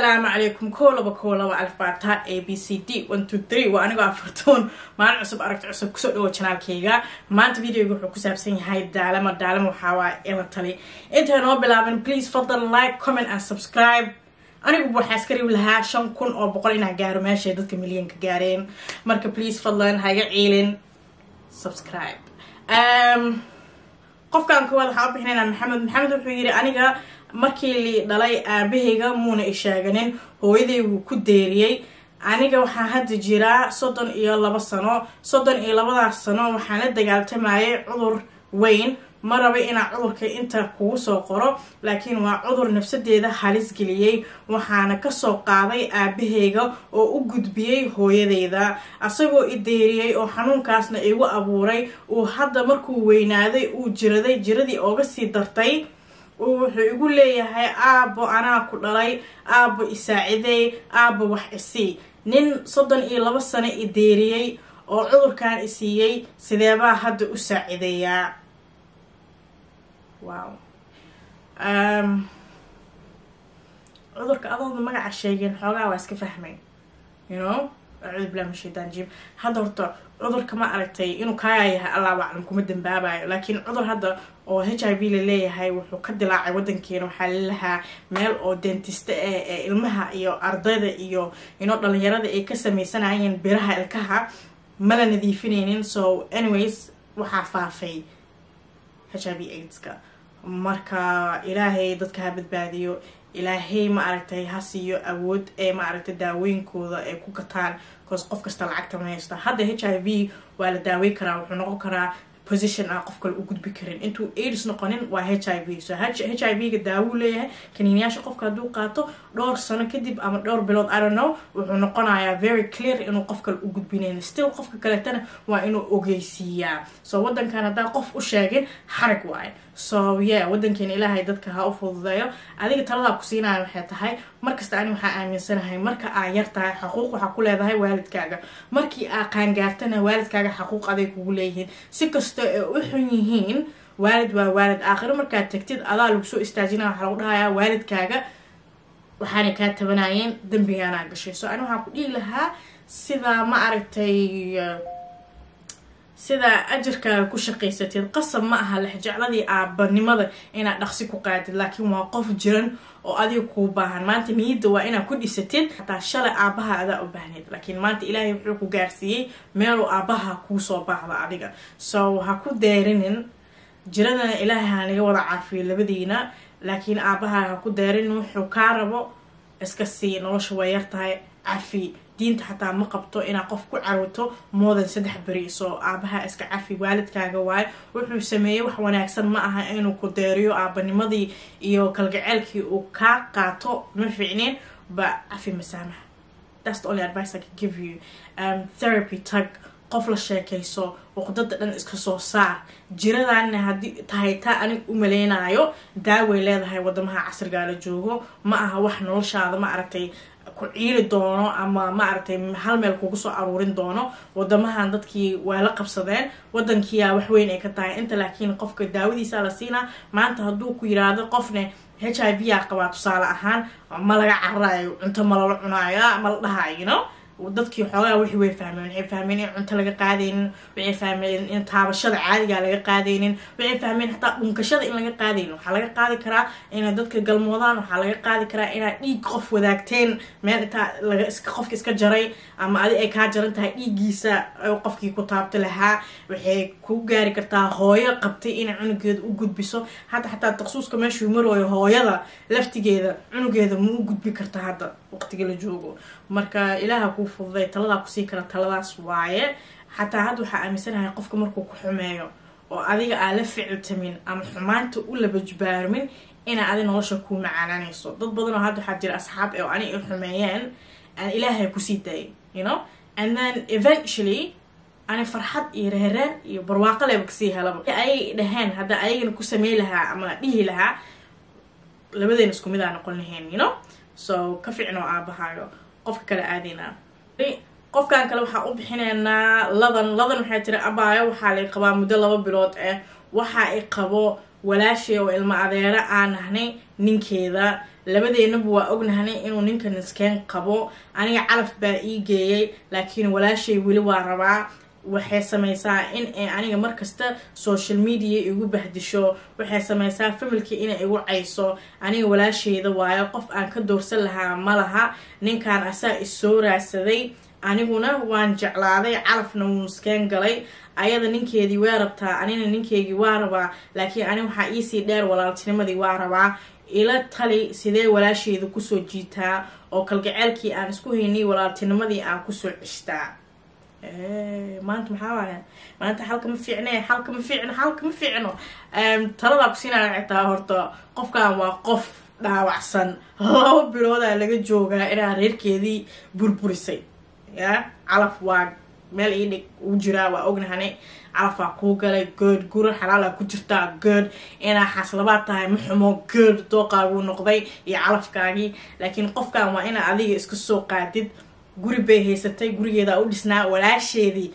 asalaamu calaykum kow laba kow laba alfaata a b c d one two three waa anigoo afartoon maalin cusub aragti cusub kusoo dhawo janaalkayga maanta videoga wuxuu ku saabsan yahay daalama daalama waxaawaa ila tali intay noo bilaaban please fadlan like comment and subscribe anigu waxaa iska ribi lahaa shan kun oo boqol inaan gaaro meeshay dadka milyanka gaareen marka please fadlan ha iga ciilin subscribe um, qofkaan koowaad waxaa u bixinaynaa maxamed maxamed wuxuu yidhi aniga markii li dhalay aabahayga muuna isheeganin hooyaday wuu ku deeriyey aniga waxaa hadda jiraa soddon iyo labo sano soddon iyo labadaas sano waxaan la dagaaltamayay cudur weyn ma raba inaa cudurka inta kugu soo qoro laakiin waa cudur nafsadeeda halis geliyey waxaana kasoo qaaday aabahayga oo u gudbiyey hooyadeyda asagoo i deeriyey oo xanuunkaasna igu abuuray uu hadda markuu weynaaday uu jiraday jiradii ooga sii dartay uu wuxuu igu leeyahay aabo anaa ku dhalay aabo isaacidey aabo wax isii nin soddon iyo labo sano i deeriyey oo cudurkan isiiyey sideebaa hadda u saacideeyaa wow cudurka adooda magaca sheegeen xoogaa waa iska fahmay you know acuudu billahi min shaytaan jim hadda horta cudurka ma aragtay inuu kaayaa yahay allah aclam kuma dambaabayo laakiin cudur hadda oo h i v la leeyahay wuxuu ka dilaacay wadankeena waxaa lalahaa meel oo dentista eh ee ilmaha iyo ardayda iyo ino dhalinyarada ay ka sameysanayeen biraha ilkaha mala nadiifinaynin so anyways waxaa faafay h i v aidska marka ilaahay dadka ha badbaadiyo ilaahay ma aragtay ha siiyo awood ee ma aragtay daawooyinkooda ay ku gataan bcause qof kasta lacagta ma haysta hadda h i v waa la daawey karaa wuxuu noqon karaa position aan qof kale u gudbi karin intuu aids noqonin waa h i v so h i v ga daawuu leeyahay kaniiniyaasha qofka hadduu qaato dhowr sano kadib ama dhowr bilood i don't know wuxuu noqonayaa very clear inuu qof kale u gudbinayn still qofka kaleetana waa inuu ogeysiiyaa so wadankan haddaa qof u sheegin xarag waaye so yeah wadankeena ilaahay dadka ha u fududeeyo adiga taladaa ku siinaya waxay tahay markasta ani waxaa aaminsanahay marka aa yar tahay xaquuq waxaa ku leedahay waalidkaaga markii aa qaangaartana waalidkaaga xaquuq aday kugu leeyihiin si kasta ee u xun yihiin waalid waa waalid aakhiro markaad tagtid adaa lagu soo istaajinaya waxaa lagu dhahayaa waalidkaaga waxaanay kaa tabanayeen dembigaanaa gashay so ani waxaa ku dhihi lahaa sidaa ma aragtay sidaa ajarkaaga ku shaqaysatid qasab ma aha lexjecladii aabanimada inaad dhaqsi ku qaadid laakiin waa qof jiran oo adiga kuu baahan maanta niyadda waa inaad ku dhisatid xataa shalay aabaha adaa u baahnayd laakiin maanta ilaahay wuxuu ku gaarsiiyey meeluu aabaha kuusoo baahda adiga so ha ku deerinin jiradana ilaahay ha naga wada caafiyo labadiina laakiin aabaha ha ku deerinin wuxuu kaa rabo iska sii nolosha waa yar tahay cafi diinta xataa ma qabto inaad qof ku carooto moodan saddex beri soo aabaha iska cafi waalidkaaga waayo wuxuu sameeyey wax wanaagsan ma aha inuu ku deeriyo aabanimadii iyo kalgaceelkii uu kaa qaato ma fiicneen ba cafi masaamaha that's the only advice I can give you um, therapy tag qof la sheekayso waqdada dhan iska soo saar jiradaanna haddii tahay taa anig u maleynayo daaway leedahay wadamaha casrigaa la joogo ma aha wax noloshaada ma aragtay ku ciili doono ama ma aragtay hal meel kugu soo aruurin doono wadamahan dadkii waa la qabsadeen wadankiiyaa wax weyn ay ka tahay inta laakiin qofka daawadiisa la siinaa maanta hadduu ku yiraahdo qofne h i v aa qabaa tusaale ahaan ma laga cararayo cunto ma lala cunaayo ma la dhahayo you know dadkii xoogaa wixii way fahmeen waxay fahmeen in cunto laga qaadaynin waxay fahmeen in taabashada caadigaa laga qaadaynin waxay fahmeen xataa dhunkashada in laga qaadaynin waxaa laga qaadi karaa inay dadka galmoodaan waxaa laga qaadi karaa inaad dhiig qof wadaagteen meel intaa laga iska qofka iska jaray ama adi ay kaa jaran tahay dhiiggiisa qofkii ku taabta lahaa waxay ku gaari kartaa hooyo qabtay inay cunugeeda u gudbiso hadda xataa taksuuska meeshuu marooyo hooyada laftigeeda cunugeeda ma u gudbi karta hadda waqtiga la joogo marka ilaaha kuu fududay taladaa kusii kara taladaas waaye xataa hadda waxaa aaminsanahay qofka markuu ku xumeeyo oo adiga aa la ficiltamin ama xumaanta u labajbaarmin inaa adi nolosha kuu macaananayso dad badanoo hadda waxaa jira asxaab oo ani ay xumeeyeen aan ilaahay kusii daayay you know and then eventually ani farxad iyo reereen iyo barwaaqo leba kasii helaba ayay dhaheen hadda ayagana ku samey lahaa ama dhihi lahaa labadeena isku mid aa noqon lahayn you know so ka ficnoo aabahaayo qofka kale aadaynaa qofkan kale waxaa u bixineynaa ladan ladan waxay tiri abaayo waxaa lay qabaa muddo laba bilood ah waxa ay qabo walaashay oo ilmo adeero aan nahnay ninkeeda labadeenaba waa ognahnay inuu ninka niskeen qabo aniga calaf baa ii geeyay laakiin walaashay weli waa rabaa waxay samaysaa in ay aniga markasta social media igu bahdisho waxay samaysaa familkii inay igu cayso aniga walaasheyda waayo qof aan ka doorsan lahaa ma laha ninkan asaa issoo raadsaday aniguna waan jeclaaday calafna wuu niskeen galay ayada ninkeedii waa rabtaa anina ninkeygii waa rabaa laakiin ani waxaa iisii dheer walaaltinimadii waa rabaa ila tali sidee walaasheeda kusoo jiitaa oo kalgaceelkii aan isku haynay walaaltinimadii aan kusoo cishtaa maanta maxaa waaya maanta xalka ma fiicne xalka ma fiicno xalka ma fiicno taladaa kusiinaa xitaa horta qofkan waa qof dhaawacsan laba biloodaa laga joogaa inaa reerkeedii burburisay ya calaf waa meel ii dhig u jiraa waa ognahane calafaa kuu galay good guri xalaalaa ku jirtaa good inaa xaslabaad tahay ma xumo good dooqaaguu noqday iyo calafkaagii laakiin qofkan waa inaa adiga iska soo qaadid guri bay haysatay gurigeedaa u dhisnaa walaasheedii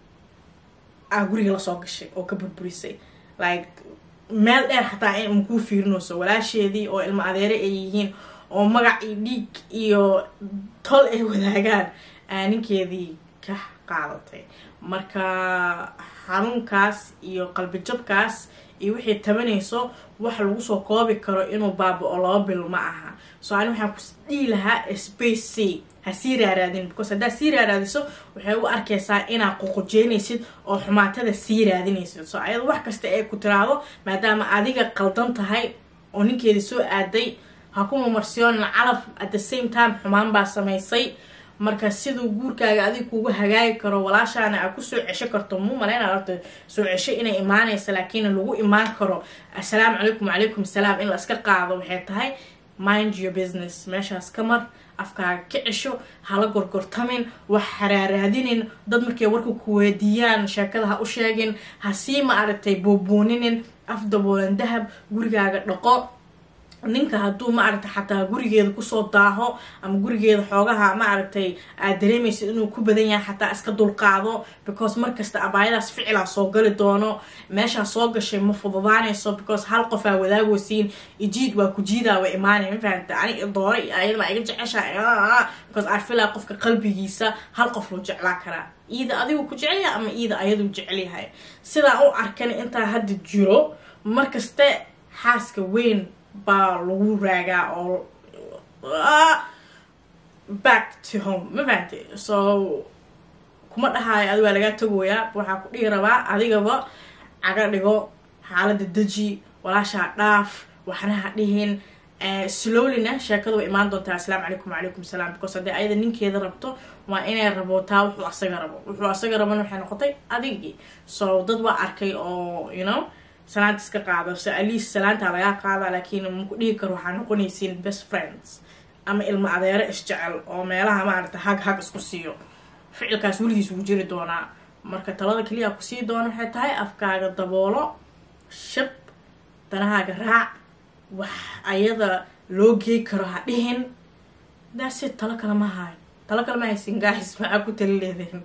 aa guriga lasoo gashay oo ka burburisay like meel dheer xataa in makuu fiirinayso walaasheedii oo ilmo adeere ay yihiin oo magac iyo dhiig iyo tol ay wadaagaan aa ninkeedii ka qaadatay marka xanuunkaas iyo qalbijabkaas iyo wixii tabanayso wax lagu soo koobi karo inuu baaba-o laba bil ma aha so ani waxaan ku dhihi lahaa space c ha sii raaraadin because haddaad sii raaraadiso waxay u arkaysaa inaad ququjeynaysid oo xumaatada sii raadinaysid so ayada wax kasta ee ku tiraahdo maadaama adiga qaldan tahay oo ninkeedii soo aaday ha ku mamarsiyoona calaf at the same time xumaan baa samaysay marka siduu guurkaaga adig kugu hagaagi karo walaashaana aad kusoo cesho karto mu maleyna horta soo cesho inay imaanaysa laakiin lagu imaan karo assalaamu calaykum wacalaykum salaam in la iska qaado waxay tahay mind your business meeshaas ka mar afkaaga ka cesho hala gorgortamin wax haraaraadinin dad markay warka ku weydiiyaan sheekada ha u sheegin ha sii ma aragtay buubuuninin af daboolan dahab gurigaaga dhaqo ninka hadduu ma aragtay xataa gurigeeda kusoo daaho ama gurigeeda xoogaha ma aragtay aad dareemaysid inuu ku badan yahay xataa iska dulqaado because markasta abaayadaas ficilaa soo gali doono meeshaa soo gashay ma fududaanayso because hal qofaa wadaagosiin ijiid waa ku jiidaa wa imaanay ma fahamta ani doore iyo ayadama iga jeceshaa because arfilaa qofka qalbigiisa hal qof loo jeclaa karaa iida adigu ku jecelyahay ama iida ayaduu jecelyahay sidaa u arkan intaa hadda jiro markaste xaaska weyn baa lagu raagaa oo back to home ma fahamtay so kuma dhahaayo adi waa lagaa tagoyaa waxaa ku dhihi rabaa adigaba caga dhigo xaalada deji walaashaa dhaaf waxna ha dhihin slowlyna sheekada way imaan doontaa assalaamu calaykum wacalaykum salaam because haddii ayada ninkeeda rabto waa inay rabootaa wuxuu asaga rabo wuxuu asaga rabana waxay noqotay adigii so dad waa arkay oo you know salaanta iska qaado so alias salaantaa lagaa qaadaa laakiin maku dhihi karo waxaa noqonaysiin best friends ama ilmo adeero isjecel oo meelaha maaragta hag hag isku siiyo ficilkaas weligiis wuu jiri doonaa marka talada keliya kusii doona waxay tahay afkaaga daboolo shab danahaaga raac wax ayada loo gey karo ha dhihin daasi talo kale ma hayo talo kale ma haysin gaahis maxaa ku tali leedeen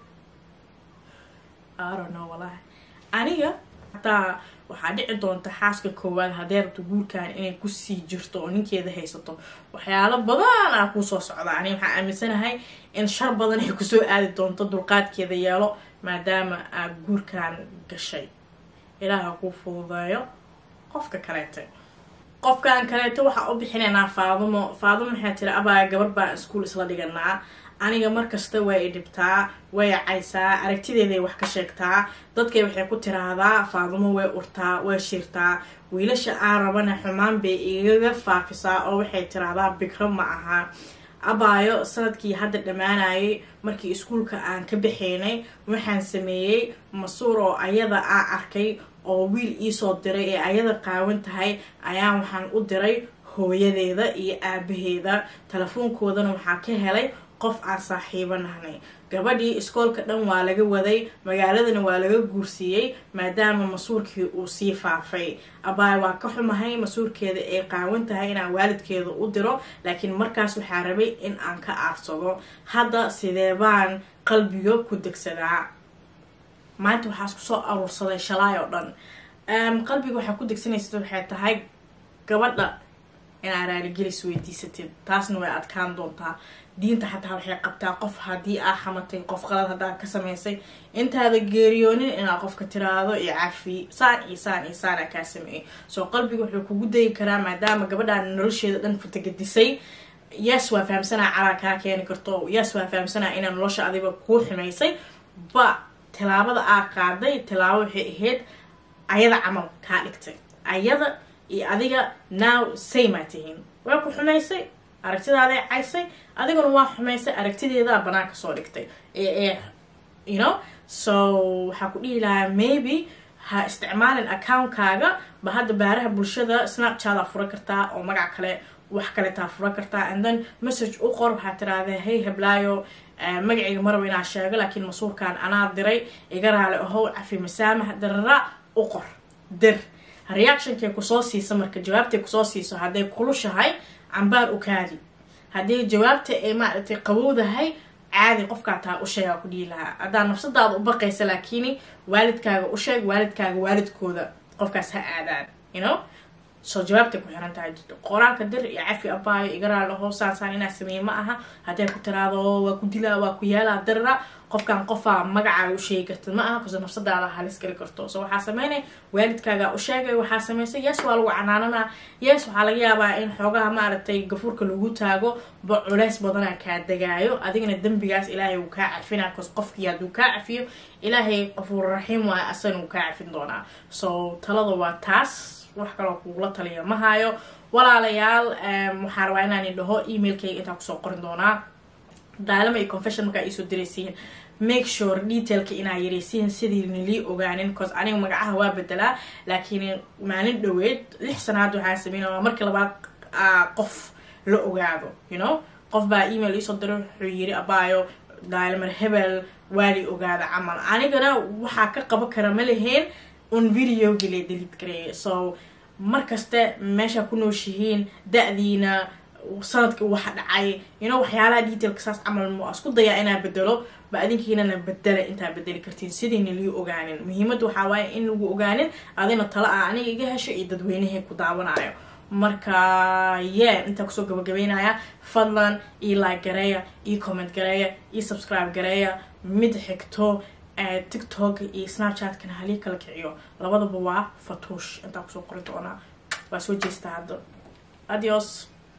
arono walahi aniga hataa waxaa dhici doonta xaaska koowaad haddee rabto guurkan inay kusii jirto oo ninkeeda haysato waxyaalo badan aa kuusoo socda ani waxaa aaminsanahay in shar badan ay kusoo aadi doonto dulqaadkeeda yeelo maadaama aad guurkan gashay ilaaha kuu fududeeyo qofka kaleeta qofkan kaleeto waxaa u bixinaynaa faadumo faadumo waxaa tiri abaa gabar baan iskuol isla dhiganaa aniga markasta way i dhibtaa way caysaa aragtideeday wax ka sheegtaa dadkay waxay ku tiraahdaa faadumo way urtaa way shirtaa wiilasha aan rabana xumaan bay igaga faafisaa oo waxay tiraahdaa bikro ma aha abaayo sanadkii hadda dhammaanayay markii iskuulka aan ka baxaynay waxaan sameeyey masuur oo ayada aa arkay oo wiil iisoo diray ee ayada qaawan tahay ayaan waxaan u diray hooyadeeda iyo aabaheeda telefoonkoodana waxaa ka helay qof aan saaxiibo nahnay gabadhii iskoolka dhan waa laga waday magaaladana waa laga guursiiyey maadaama masuurkii uu sii faafay abaay waa ka xumahay masuurkeeda ay qaawan tahay inaan waalidkeeda u diro laakiin markaas waxaa rabay in aan ka aarsado hadda sidee baan qalbiga ku degsadaa maanta waxaa isku soo aruursaday shalaay oo dhan qalbiga waxaa ku degsanaysa waxay tahay gabadha inaa raaligelis weydiisatid taasna way adkaan doontaa diinta xataa waxay qabtaa qof haddii aa xamatay qof qalad haddaa ka samaysay intaada geeriyoonin inaa qofka tiraado iyo cafi saan iyo saan iyo saana kaa sameeyay soo qalbiga wuxuu kugu dayi karaa maadaama gabadhaan nolosheeda dhan futagadisay yes waa fahamsanaa calaa kaa keeni karto yes waa fahamsanaa inaa nolosha adiga kuu xumaysay ba tilaabada aa qaaday tilaabo waxay ahayd ayada camal kaa dhigtay ayada iyo adiga now saymaa tihiin waa ku xumaysay aragtidaaday caysay adiguna waa xumaysay aragtideedaa banaanka soo dhigtay ee you know so waxaa ku dhihi lahaa maybe ha isticmaalin accountkaaga ba hadda baaraha bulshada snapchataa fura kartaa oo magac kale wax kaletaa fura kartaa and then message u qor waxaa tiraahdaa hey heblaayo magacayga maraba inaa sheego laakiin masuurkan anaa diray iga raali ahow cafi masaamaha darara u qor dir reactionkay kusoo siisa marka jawaabtay kusoo siiso hadday kulushahay cambaar u kaadi haddii jawaabta ay maaragtay qabowdahay caadi qofkaa taa u sheegaa ku dhihi lahaa haddaa nafsadaada u baqaysa laakiin waalidkaaga u sheeg waalidkaaga waalidkooda qofkaas ha aadaan you know soo jawaabtay ku xiran tahay qoraalka dir iyo cafi abaayo igaraal aho saasaan inaa sameeye ma aha haddee ku tiraado waa ku dilaa waa ku yaalaa dirira qofkan qofaa magacaaga u sheegi kartid ma aha kaso nafsadaada halis geli karto so waxaa sameynay waalidkaaga u sheegay waxaa samaysay yes waa lagu canaananaa yes waxaa laga yaabaa in xoogaha maaragtay gafuurka lagu taago ba culeys badanaa kaa degaayo adigana dembigaas ilaahay wuu kaa cafinaa cause qofkii hadduu kaa cafiyo ilaahay qafuur raxiim waayo asagana wuu kaa cafin doonaa so talada waa taas wax kaloo kugula taliya ma hayo walaalayaal waxaa rabaa inaan idhaho emailkayga intaa kusoo qorin doonaa daalama iyo confession markaa iisoo diraysiin make sure detailka inaa yareysiin sidii nalii ogaanin cause aniga magacaha waa bedelaa laakiin maalin dhaweed lix sanaad waxaa sameyn waa markii labaad qof la ogaado you know qof baa email iisoo diray wuxuu yiri abaayo daalimar hebel waali ogaada camal anigana waxaa ka qaban kara ma lahayn un videogi la delid gareeya so markaste meeshaa ku nooshihiin da-diina sanadkii waxa dhacay ino waxyaalaha detailka saas camal mu isku dayaa inaa bedelo ba adinkiinana bedela intaa bedeli kartiin sidiina lii ogaanin muhiimadda waxaa waaye in lagu ogaanin adina tala ah aniga iga hesho iyo dadweynahay ku daawanayo marka ye intaa kusoo gabagabeynaya fadlan io like gareeya io comment gareeya io subscribe gareeya mid xigto tiktok iyo snapchatkana halii kala kiciyo labadaba waa fatuush intaa kusoo qori doonaa waa soo jeestaa hadda adios